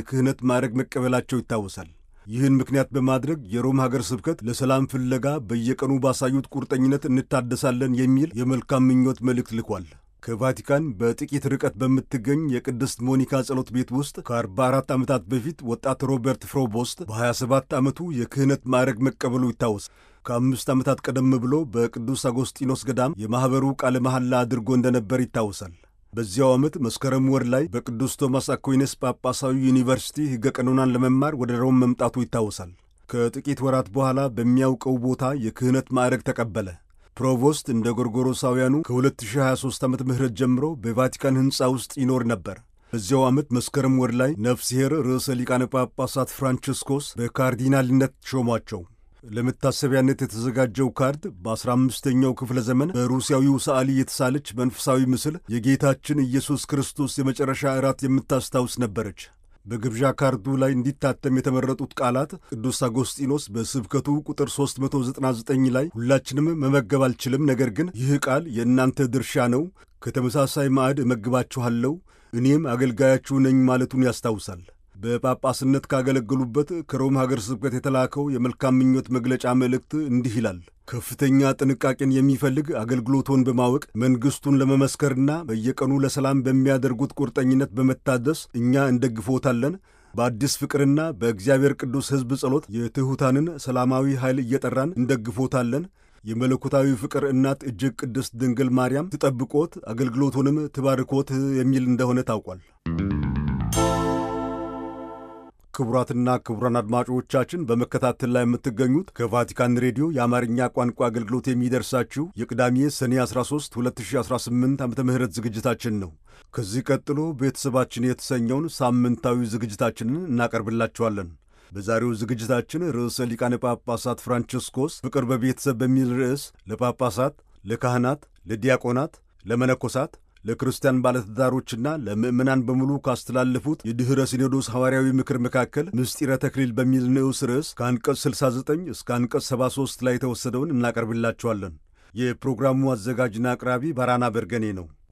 የክህነት ማዕረግ መቀበላቸው ይታወሳል። ይህን ምክንያት በማድረግ የሮም ሀገር ስብከት ለሰላም ፍለጋ በየቀኑ ባሳዩት ቁርጠኝነት እንታደሳለን የሚል የመልካም ምኞት መልእክት ልኳል። ከቫቲካን በጥቂት ርቀት በምትገኝ የቅድስት ሞኒካ ጸሎት ቤት ውስጥ ከ44 ዓመታት በፊት ወጣት ሮበርት ፍሮቦስት በ27 ዓመቱ የክህነት ማዕረግ መቀበሉ ይታወስ። ከአምስት ዓመታት ቀደም ብሎ በቅዱስ አጎስጢኖስ ገዳም የማኅበሩ ቃለ መሐላ አድርጎ እንደነበር ይታወሳል። በዚያው ዓመት መስከረም ወር ላይ በቅዱስ ቶማስ አኩይነስ ጳጳሳዊ ዩኒቨርሲቲ ሕገ ቀኖናን ለመማር ወደ ሮም መምጣቱ ይታወሳል። ከጥቂት ወራት በኋላ በሚያውቀው ቦታ የክህነት ማዕረግ ተቀበለ። ፕሮቮስት እንደ ጎርጎሮሳውያኑ ከ2023 ዓመተ ምህረት ጀምሮ በቫቲካን ሕንፃ ውስጥ ይኖር ነበር። በዚያው ዓመት መስከረም ወር ላይ ነፍስሔር ርዕሰ ሊቃነ ጳጳሳት ፍራንቺስኮስ በካርዲናልነት ሾሟቸው። ለመታሰቢያነት የተዘጋጀው ካርድ በ15ኛው ክፍለ ዘመን በሩሲያዊው ሰዓሊ የተሳለች መንፈሳዊ ምስል የጌታችን ኢየሱስ ክርስቶስ የመጨረሻ እራት የምታስታውስ ነበረች። በግብዣ ካርዱ ላይ እንዲታተም የተመረጡት ቃላት ቅዱስ አጎስጢኖስ በስብከቱ ቁጥር 399 ላይ ሁላችንም መመገብ አልችልም፣ ነገር ግን ይህ ቃል የእናንተ ድርሻ ነው፣ ከተመሳሳይ ማዕድ እመግባችኋለሁ፣ እኔም አገልጋያችሁ ነኝ ማለቱን ያስታውሳል። በጳጳስነት ካገለገሉበት ከሮም ሀገር ስብከት የተላከው የመልካም ምኞት መግለጫ መልእክት እንዲህ ይላል። ከፍተኛ ጥንቃቄን የሚፈልግ አገልግሎቶን በማወቅ መንግሥቱን ለመመስከርና በየቀኑ ለሰላም በሚያደርጉት ቁርጠኝነት በመታደስ እኛ እንደግፎታለን። በአዲስ ፍቅርና በእግዚአብሔር ቅዱስ ሕዝብ ጸሎት የትሑታንን ሰላማዊ ኃይል እየጠራን እንደግፎታለን። የመለኮታዊ ፍቅር እናት እጅግ ቅድስት ድንግል ማርያም ትጠብቆት አገልግሎቱንም ትባርኮት የሚል እንደሆነ ታውቋል። ክቡራትና ክቡራን አድማጮቻችን በመከታተል ላይ የምትገኙት ከቫቲካን ሬዲዮ የአማርኛ ቋንቋ አገልግሎት የሚደርሳችሁ የቅዳሜ ሰኔ 13 2018 ዓ ም ዝግጅታችን ነው። ከዚህ ቀጥሎ ቤተሰባችን የተሰኘውን ሳምንታዊ ዝግጅታችንን እናቀርብላችኋለን። በዛሬው ዝግጅታችን ርዕሰ ሊቃነ ጳጳሳት ፍራንቺስኮስ ፍቅር በቤተሰብ በሚል ርዕስ ለጳጳሳት፣ ለካህናት፣ ለዲያቆናት፣ ለመነኮሳት ለክርስቲያን ባለትዳሮችና ለምዕመናን በሙሉ ካስተላለፉት የድኅረ ሲኖዶስ ሐዋርያዊ ምክር መካከል ምስጢረ ተክሊል በሚል ንዑስ ርዕስ ከአንቀጽ 69 እስከ አንቀጽ 73 ላይ የተወሰደውን እናቀርብላችኋለን። የፕሮግራሙ አዘጋጅና አቅራቢ ባራና በርገኔ ነው።